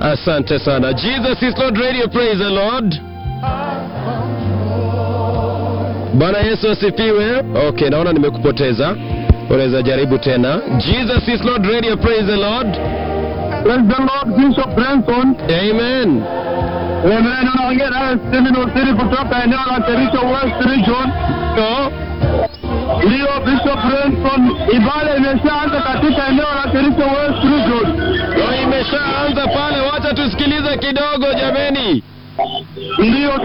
Asante sana. Jesus is Lord Radio, praise the Lord. Bwana Yesu asifiwe. Okay, naona nimekupoteza. Unaweza jaribu tena. Jesus is Lord Radio, praise the Lord. Praise the Lord, Bishop Branson. Amen. Amen. Unaongea naye Stephen Osiri kutoka eneo la Kericho West Region. Oh, Ndiyo Bishop Branson, ibada imeshaanza katika eneo la Kericho West Region. oh, imeshaanza pale, wacha tusikilize kidogo jameni. Ndiyo